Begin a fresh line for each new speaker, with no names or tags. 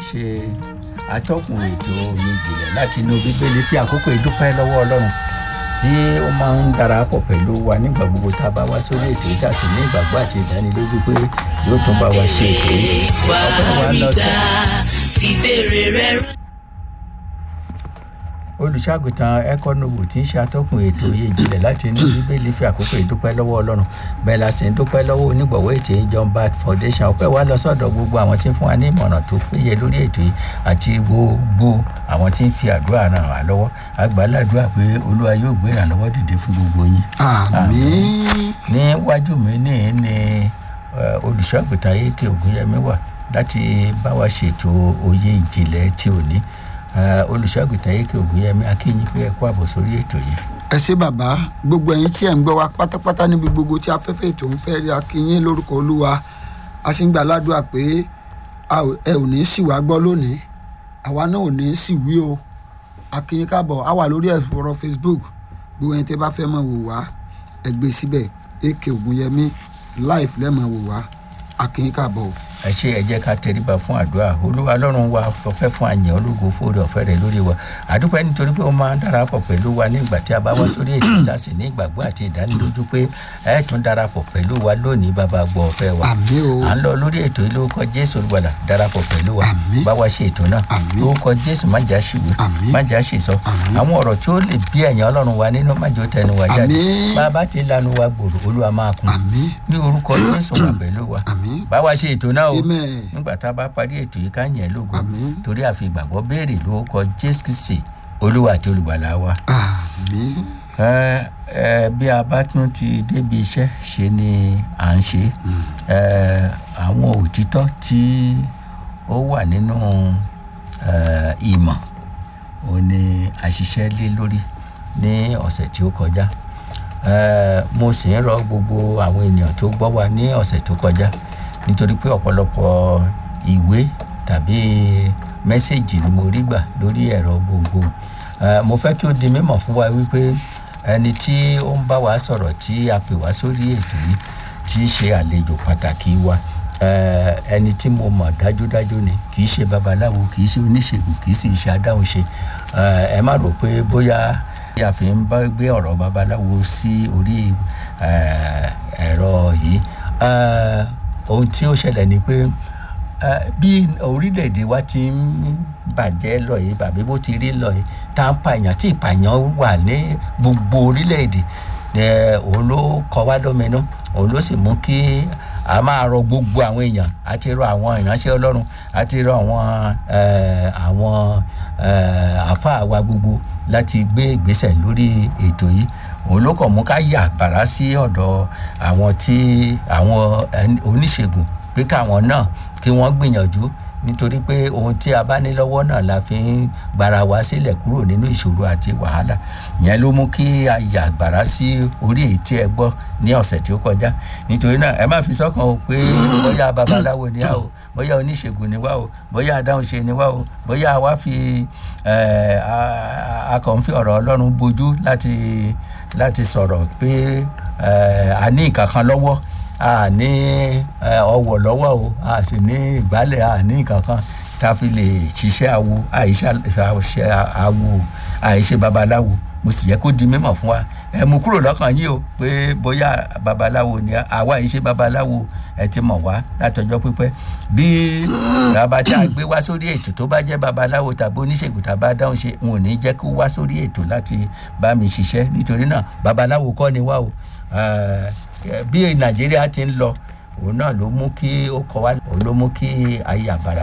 ṣe atọ́kùn ètò oyin ìjìnlẹ̀ láti inú bíbélì fi àkókò ìdúpẹ́ lọ́wọ́ ọlọ́run tí ó máa ń darapọ̀ pẹ̀lú wa nígbà gbogbo tá a bá wá sórí ètò yìí tá a sì ní ìgbàgbọ́ àti ìdánilójú pé yóò tún bá wa ṣe ètò yìí ọpẹ́ wa lọ sí
ìbéèrè rẹ
olùṣàgùtàn ẹkọnùwò tí ń ṣe atọ́kùn ètò oyè ìjìnlẹ̀ láti inú bíbélì fi àkókò ìdúpẹ́ lọ́wọ́ ọlọ́run bẹ́ẹ̀ la sì ń dúpẹ́ lọ́wọ́ onígbọ̀wọ́ ètò yìí John Bat Foundation ọpẹ́ wa lọ sọ́dọ̀ gbogbo àwọn tí ń fún wa ní ìmọ̀ràn tó péye lórí ètò yìí àti gbogbo àwọn tí ń fi àdúrà ràn wá lọ́wọ́ àgbàládùá pé olúwa yóò gbé ìrànlọ́wọ́ dìde fún gbogbo yín.
àmín
níwájú mi ní ní olùṣàgùtàn ayéke ògúnyẹmí wà láti bá wa ṣètò oyè ìjìnlẹ̀ tí ò ní olùṣàgùtàn ayéke ògúnyẹmí akínyìn pé ẹ kú àbọ̀ sórí ètò yìí.
ẹ ṣé bàbá gbogbo ẹ̀yin tí ẹ ń gbọ́ wa pátápátá níbi gbogbo tí afẹ́fẹ́ ètò ń fẹ́ rí akínyìn lórúkọ olúwa a sì ń gbà ládùúgbà pé a ò- ẹ ò ní sì wá gbọ́ lónìí àwa náà ò ní sì wí o akínyìn káàbọ̀ a wà lórí ẹ̀rọ facebook gbogbo ẹ̀yin tẹ́ bá fẹ́ máa wò wá ẹ gbé síbẹ̀ ak ògúnyẹmí live lẹ́ẹ̀máa wò wá akínyìn káàbọ̀ o.
ẹ ṣe ẹ jẹ́ ká tẹríba fún àdúrà olúwa ọlọ́run wa fọpẹ́ fún àyàn ológo fóòrè ọ̀fẹ́ rẹ̀ lórí wa àdúpẹ́ nítorí pé ó máa ń darapọ̀ pẹ̀lú wa ní ìgbà tí a bá wá sórí ètò ìta sí ní ìgbàgbọ́ àti ìdánilójú pé ẹ tún darapọ̀ pẹ̀lú wa lónìí bàbá gbọ́ ọ̀fẹ́ wa
àmín o
à ń lọ lórí ètò yìí lórúkọ jésù olùgbàlà darapọ̀ pẹ̀lú wa
Àmín.
bá wa ṣe ètò náà
Àmín.
lórúkọ jésù má jà ṣìwé
Àmín.
má jà ṣìsọ
Àmín.
àwọn ọ̀rọ̀ tí ó lè bí ẹ̀yàn ọlọ́run wa nínú má jẹ́ ó tẹnu wa jáde
Àmín.
bá a bá ti lanu wa gbòòrò olúwa máa kún
àmín
ní orúkọ jésù wà pẹ̀lú wa
àmín
bá wa ṣe ètò náà o
amen
nígbà tá a bá parí ètò yìí ká yẹn lógo
Àmín.
torí àfi ìgbàgbọ́ béèrè lórúkọ jésù kristi olúwa àti olùgbàlà wa.
àmín
ẹ ẹ bí a bá tún ti débi iṣẹ́ ṣe ni à ń ṣe ẹ àwọn òtítọ́ tí ó wà nínú ẹ ìmọ̀ ò ní àṣìṣe lé lórí ní ọ̀sẹ̀ tí ó kọjá ẹ mo sì ń rọ gbogbo àwọn ènìyàn tó gbọ́ wa ní ọ̀sẹ̀ tó kọjá nítorí pé ọ̀pọ̀lọpọ̀ ìwé tàbí mẹ́sẹ̀gì ni mo rí gbà lórí ẹ̀rọ gbogbo Eh, mo fẹ́ kí ó di mímọ̀ fún wa wípé ẹni tí ó ń bá wa sọ̀rọ̀ tí a pè wá sórí ètò yìí tí í ṣe àlejò pàtàkì wa eh, ẹni tí mo mọ̀ dájúdájú ni kì í ṣe babaláwo kì í ṣe oníṣègùn kì í sì ṣe adáhunṣe Eh, ẹ má rò pé bóyá a fi ń bá gbé ọ̀rọ̀ babaláwo sí orí eh, ẹ̀rọ yìí Eh, ohun tí ó ṣẹlẹ̀ ni pé Eh, bí orílẹ̀-èdè wa ti ń bàjẹ́ lọ yìí bàbí bó ti rí lọ yìí tá à ń pààyàn tí ìpààyàn wà ní gbogbo orílẹ̀-èdè eh, òun ló kọ wá lóminú òun ló sì mú kí a máa rọ gbogbo àwọn èèyàn àti rọ àwọn ìránṣẹ́ ọlọ́run àti rọ àwọn eh, àwọn eh, àáfàá wa gbogbo láti gbé ìgbésẹ̀ lórí ètò yìí òun ló kàn mú ká yà bàrá sí ọ̀dọ̀ àwọn tí àwọn ẹni- oníṣègùn pé káwọn náà kí wọ́n gbìyànjú nítorí pé ohun tí a bá ní lọ́wọ́ náà la fi ń gbara wa sílẹ̀ kúrò nínú ìṣòro àti wàhálà ìyẹn ló mú kí a yà gbàrà sí orí èyí tí ẹ gbọ́ ní ọ̀sẹ̀ tí ó kọjá nítorí náà ẹ má fi sọ́kàn o pé bóyá babaláwo ni a o bóyá oníṣègùn ni wá o bóyá adáhunṣe ni wá o bóyá wá fi ẹ, a- a kàn ń fi ọ̀rọ̀ ọlọ́run bojú láti láti sọ̀rọ̀ pé ẹ, a ní nǹkan kan lọ́wọ́ a ní ẹ, ọwọ́ lọ́wọ́ o a sì ní ìgbálẹ̀ a ní nǹkan kan tá a fi lè ṣiṣẹ́ awo àìṣe awo àìṣe babaláwo mo sì yẹ kó di mímọ̀ fún wa ẹ mú kúrò lọ́kàn yín o pé bóyá babaláwo ni àwa àìṣe babaláwo ẹ ti mọ̀ wá látọjọ́ pípẹ́ bí bàbá tí a gbé wá sórí ètò tó bá jẹ́ babaláwo tàbí oníṣègùn tàbí adáhùn ṣe n ò ní jẹ́ kó wá sórí ètò láti bá mi ṣiṣẹ́ nítorí náà babaláwo kọ́ ni wá o Eh, bí nàìjíríà ti ń lọ òun náà ló mú kí ó kọ wá òun ló mú kí ayé àbàrà